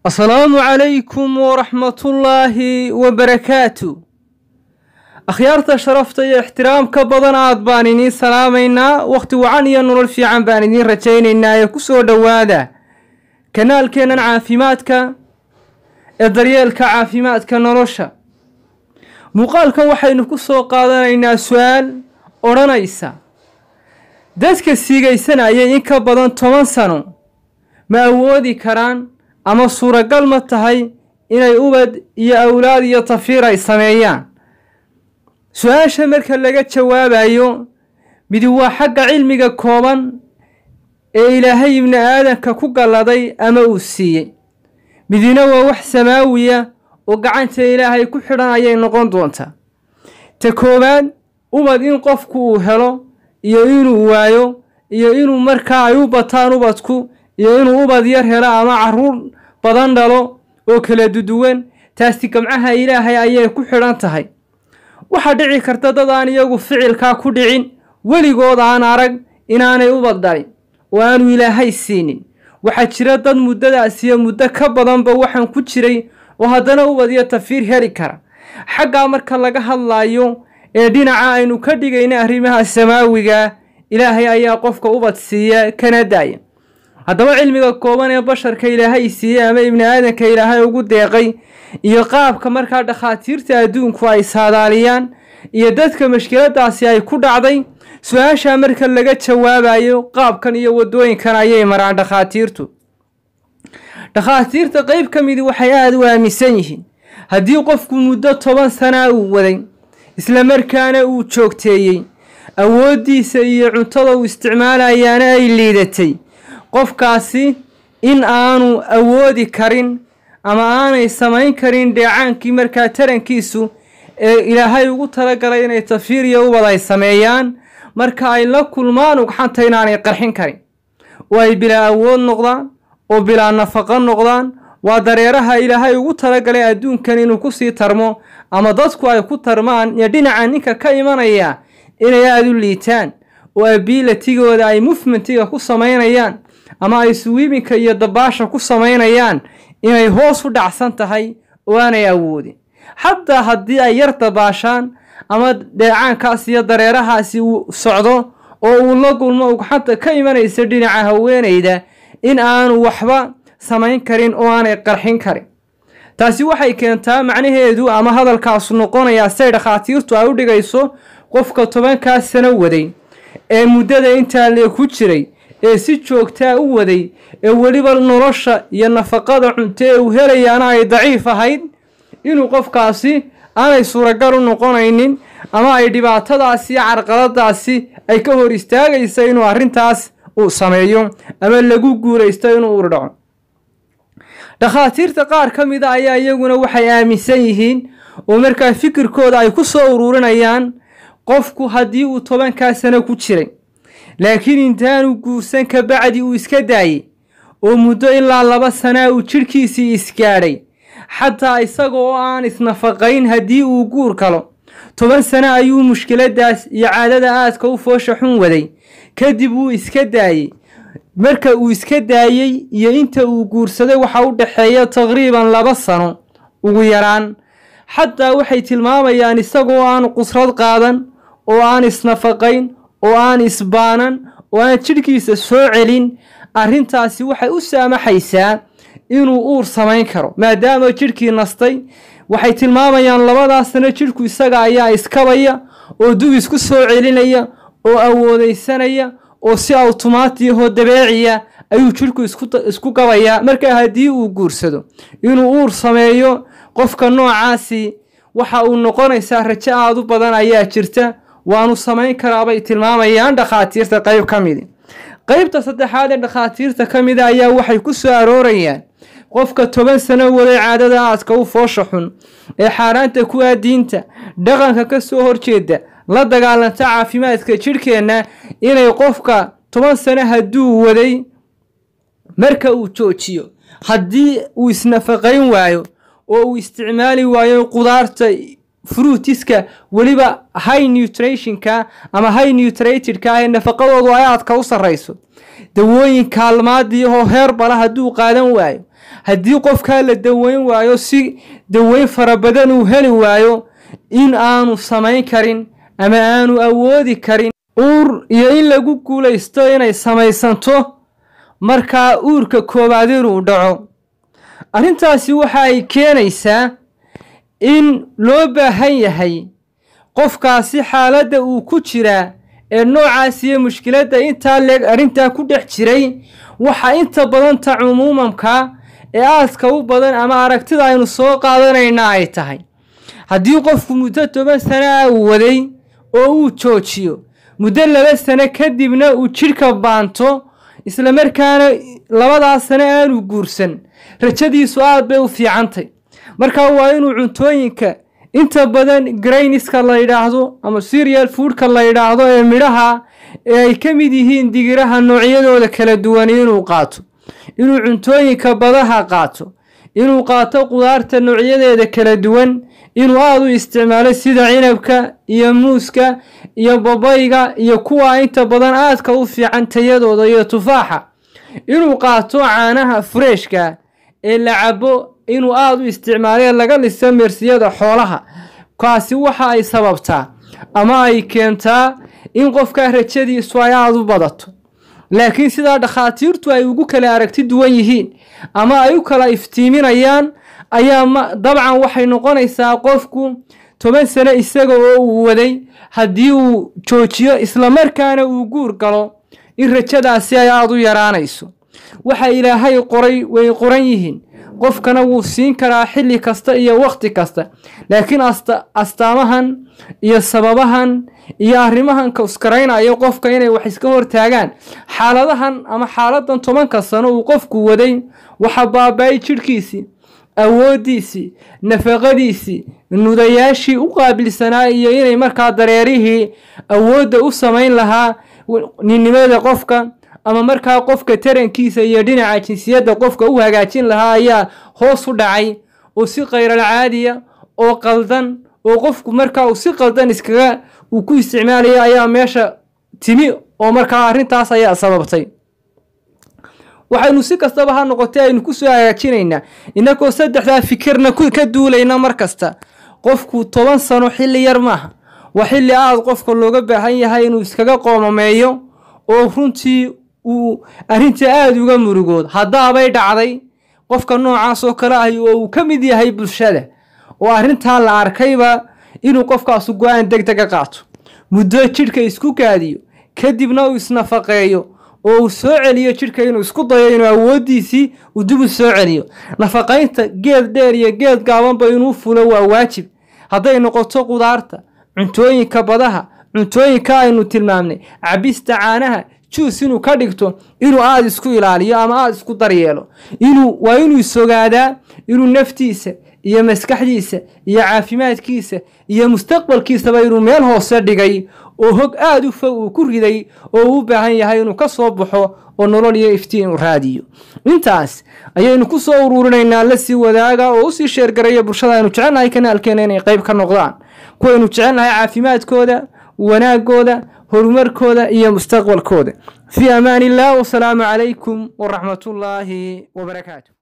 asalaamu calaykum waraxmatullaahi wabarakaatu akhyaarta sharafta iyo ixtiraamka badan aad baan idiin salaamaynaa wakhti wacan iyo nolol fiican baan idiin rajaynaynaa ee ku soo dhowaada kanaalkeennan caafimaadka ee daryeelka caafimaadka nolosha muuqaalkan waxaynu ku soo qaadanaynaa su-aal odhanaysa dadka siigaysanayay in ka badan toban sano ma awoodi karaan ama suuragal ma tahay inay ubad iyo awlaad iyo tafiir ay sameeyaan su-aasha marka laga jawaabayo midi waa xagga cilmiga kooban ee ilaahay ibni aadanka ku galladay ama uu siiyey midina waa wax samaawiya oo gacanta ilaahay ku xidhan ayay noqon doontaa ta koowaad ubad in qofku uu helo iyo inuu waayo iyo inuu markaa ay u bataan ubadku iyo inuu ubad yar helo ama caruur badan dhalo oo kala duduwan taasi gamcaha ilaahay ayay ku xidhan tahay waxaa dhici karta dad aan iyagu ficilkaa ku dhicin weligood aan arag inaanay ubad dhalin oo aanu ilaahay siinin waxaa jira dad muddadaas iyo muddo ka badanba waxaan ku jiray oo haddana ubad iyo tafiir heli kara xaggaa marka laga hadlaayo ee dhinaca aynu ka dhigayna arrimaha samaawiga ilaahay ayaa qofka ubad siiya kana daaya haddaba cilmiga kooban ee basharka ilaahay siiyey ama ibni aadanka ilaahay ugu deeqay iyo qaabka markaa dhakhaatiirta adduunku ay saadaaliyaan iyo dadka mashkiladaasi ay ku dhacday su-aashaa marka laga jawaabayo qaabkan iyo waddooyinkan ayay maraan dhakhaatiirtu dhakhaatiirta qeyb ka midi waxay aada u aaminsan yihiin haddii qofku muddo toban sanaa uu waday isla markaana uu joogteeyey awooddiisa iyo cuntada uu isticmaalayaana ay liidatay qofkaasi in aanu awoodi karin ama aanay samayn karin dheecaankii markaa tarankiisu ee ilaahay ugu talagalay inay tafiir iyo ubad ay sameeyaan marka ay la kulmaan ugxanta inaanay qarxin karin oo ay bilaa awood noqdaan oo bilaa nafaqo noqdaan waa dareeraha ilaahay ugu talagalay adduunkan inuu kusii tarmo ama dadku ay ku tarmaan iyo dhinaca ninka ka imanaya inay aada u liitaan oo abiilatigooda ay mufmentiga ku samaynayaan ama ay suwiibinka iyo dabaasha ku samaynayaan inay hoos u dhacsan tahay oo aanay awoodin xataa haddii ay yar dabaashaan ama dheecaankaas iyo dareerahaasi uu socdo oo uu la gulmo ugxanta ka imanaysa dhinaca haweenayda in aanu waxba samayn karin oo aanay qarxin karin taasi waxay keentaa macnaheedu ama hadalkaasu noqonayaa say dhakhaatiirtu ay u dhigayso qofka tobankaas sano waday ee muddada intaa lee ku jiray ee si joogtaa u waday ee weliba nolosha iyo nafaqada cunto ee uu helayaana ay daciif ahayd inuu qofkaasi aanay suuragal u noqonaynin ama ay dhibaatadaasi iyo carqaladaasi ay ka hor istaagaysa inuu arrintaas uu sameeyo ama lagu guulaysto inuu urdhaco dhakhaatiirta qaar ka mida ayaa iyaguna waxay aaminsan yihiin oo markaa fikirkooda ay ku soo ururinayaan qofku haddii uu tobankaa sano ku jiray laakiin intaanu guursan ka bacdi uu iska daayey oo muddo ilaa laba sanaa uu jidhkiisii isgaadhay xataa isaga oo aan isnafaqayn haddii uu guur galo toban sano ayuu mushkiladaas iyo caadada aadka u foosha xun waday kadib wuu iska daayey marka uu iska daayey iyo inta uu guursaday waxa u dhexeeya taqriiban laba sano ugu yaraan xataa waxay tilmaamayaan isagoo aan qusrad qaadan oo aan isnafaqayn oo aan isbaanan oo aan jidhkiisa soo celin arrintaasi waxay u saamaxaysaa inuu uur samayn karo maadaama jidhkii nastay waxay tilmaamayaan labadaas sano jidhku isaga ayaa iskabaya oo dub isku soo celinaya oo awoodaysanaya oo si awtomaatiyahoo dabeeciya ayuu jidhku isku gabayaa markaa haddii uu guursado inuu uur sameeyo qofka noocaasi waxa uu noqonaysaa rajo aada u badan ayaa jirta waanu samayn karaabay tilmaamayaan dhakhaatiirta qeyb ka midi qeybta saddexaad ee dhakhaatiirta ka mida ayaa waxay ku soo aroorayaan qofka toban sano waday caadada aadka u foosha xun ee xaaraanta ku aa diinta dhaqanka ka soo horjeeda la dagaalanta caafimaadka jidhkeenna inay qofka toban sano hadduu waday marka uu joojiyo haddii uu isnafaqayn waayo oo uu isticmaali waayo qudaarta fruitiska weliba high nutrationka ama high nutratedka ee nafaqadoodu ay aadka u sarrayso dawooyin kaalmaadii oo heer bala hadduu qaadan waayo haddii qofkaa la daweyn waayo si daweyn fara badan uu heli waayo in aanu samayn karin ama aanu awoodi karin uur iyo in lagu guulaysto inay samaysanto markaa uurka koowaad inuu dhaco arrintaasi waxa ay keenaysaa in loo baahan yahay qofkaasi xaaladda uu ku jiraa ee noocaas iyo mushkiladda intaa leeg arrintaa ku dhex jiray waxaa inta badan ta cumuumamka ee aaska u badan ama aragtida aynu soo qaadanayna ay tahay haddii qofku muddo toban sano ah uu waday oo uu joojiyo muddo laba sano kadibna uu jidhka baanto islamarkaana labadaas sano aanu guursan rajadiisu aad bay u fiicantay markaa waa inuu cuntooyinka inta badan grayniska la yidhaahdo ama serial foodka la yidhaahdo ee midhaha ee ay ka mid yihiin digiraha noocyadooda kala duwan inuu qaato inuu cuntooyinka badaha qaato inuu qaato qudaarta noocyadeeda kala duwan inuu aada u isticmaalo sida cinabka iyo muuska iyo babayga iyo kuwa inta badan aadka u fiican tayadooda iyo tufaaxa inuu qaato caanaha fureeshka ee la cabo inuu aada u isticmaalo ee laga liso meersiyada xoolaha kaasi waxa ay sababtaa ama ay keentaa in qofka rajadiisu ay aada u badato laakiin sidaa dhakhaatiirtu ay ugu kala aragti duwan yihiin ama ay u kala iftiiminayaan ayaa ma dabcan waxay noqonaysaa qofku toban sano isaga oo uu waday haddii uu joojiyo islamarkaana uu guur galo in rajadaasi ay aada u yaraanayso waxa ilaahay qoray way qoran yihiin qofkana wuu siin karaa xilli kasta iyo wakhti kasta laakiin astaamahan iyo sababahan iyo arrimahan kauskaraynaya qofka inay wax iska hortaagaan xaaladahan ama xaaladan tobanka sano uu qofku waday waxa baaba-ay jidhkiisii awooddiisii nafaqadiisii nudayaashii u qaabilsanaa iyo inay markaa dareerihii awoodda u samayn lahaa ninnimada qofka ama markaa qofka tarankiisa iyo dhinaca jinsiyadda qofka u hagaajin lahaa ayaa hoos u dhacay oo si khayral caadiya oo qaldan oo qofku markaa uu si qaldan iskaga uu ku isticmaalaya ayaa meesha timi oo markaa arrintaas ayaa sababtay waxaynu si kastaba ha noqotay aynu kusoo hagaajinaynaa inagoo saddexdaa fikirna ka duulayna mar kasta qofku toban sano xilli yar maaha waa xilli aada qofka looga baahan yahay inuu iskaga qoomameeyo oo runtii uu arrinta aada uga murugood haddaabay dhacday qofka noocaas oo kale ahi oo uu ka mid yahay bulshada oo arrintaa la arkayba inuu qofkaasu go-aan deg dega qaato muddo jidhka isku gaadiyo kadibna uu isnafaqeeyo oo uu soo celiyo jidhka inuu isku dayo inuu awooddiisii uu dib u soo celiyo nafaqaynta geed dheer iyo geed gaabanba inuu fulo waa waajib hadday noqoto qudaarta cuntooyinka badaha cuntooyinka aynu tilmaamnay cabista caanaha juus inuu ka dhigto inuu aada isku ilaaliyo ama aada isku daryeelo inuu waa inuu isogaadaa inuu naftiisa iyo maskaxdiisa iyo caafimaadkiisa iyo mustaqbalkiisaba inuu meel hoose dhigay oo hog aada u fog uu ku riday oo uu u baahan yahay inuu ka soo baxo oo nolol iyo iftiin u raadiyo intaas ayaynu ku soo uruurinaynaa la sii wadaaga oo usii sheergaraya bulshada aynu jecelnahay kanaalkeena inay qayb ka noqdaan kuwaynu jecelnahay caafimaadkooda wanaagooda horumarkooda iyo mustaqbalkooda fii amaan illah wasalaamu calaykum waraxmatullaahi wabarakaatu